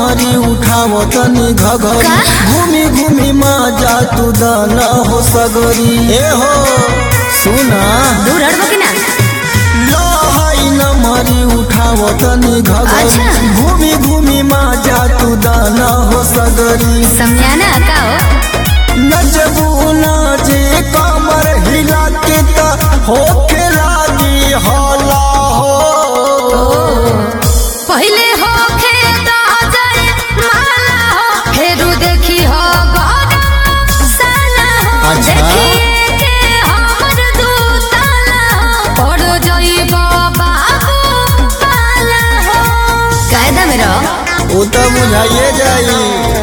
मरी उठाव तनी घघरी का? घूमी घूमी माजा तू दाना हो सगरी ए हो सुना दूर हटबो कि ना लहाई न मरी उठाव तनी घघरी अच्छा। घूमी घूमी माजा तू दाना हो सगरी समझाना का हो नचबू नाचे कमर हिला के त होके लागी हला हो पहले हो खेत जरे माला हो फेरू देखी हो गरम साला हो अच्छा। देखिए के हमर दूताला हो पड़ जइबो बाबू पाला हो कायदा में रहो वो तो बुझाइए जाई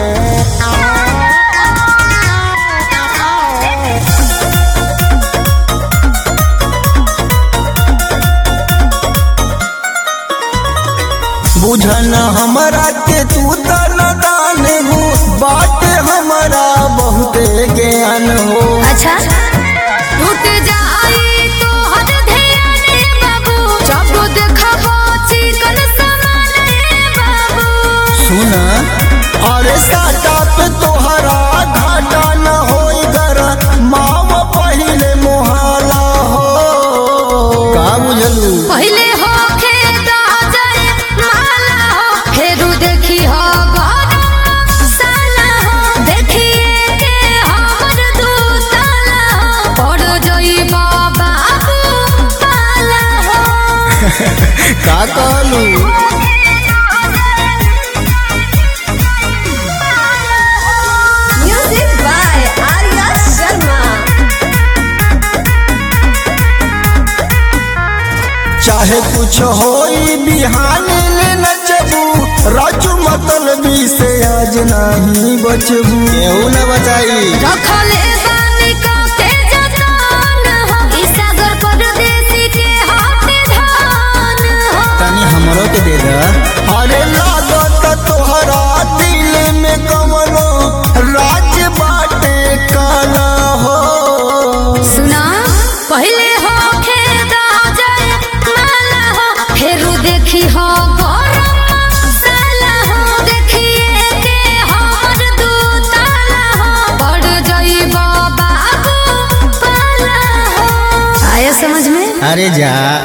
बुझन हमरा के तू तन दान हो बात हमरा बहुते ज्ञान हो अच्छा टूट जाई तो हर ध्यान बाबू जब देखबो चिकन समान बाबू सुना अरे साटा पे तोहरा घाटा न होई गर माव पहिले मोहाला हो का बुझलू पहले हो खेत जरे माला हो फेरू देखी हो गरम साला हो देखिए के हमर दूताला हो पड़ जइबो बाबू पाला हो का कहलू म्यूजिक बाय आर्या शर्मा चाहे कुछ होई बिहान ले नचबू राजू मतलबी से आज नहीं बचबू केहू न बचाई रखले बानी को के जतन हो ई सागर परदेसी के हाथ धान हो तनी हमरो के दे दा अरे लागत तोहरा दिल में कमनो राज बाटे काला हो सुना पहले हो खेदा जरे माला हो फेरू देखी हो गरम साला हो देखिए के हमर दूताला हो पड़ जइबो बाबू पाला हो आया समझ में अरे जा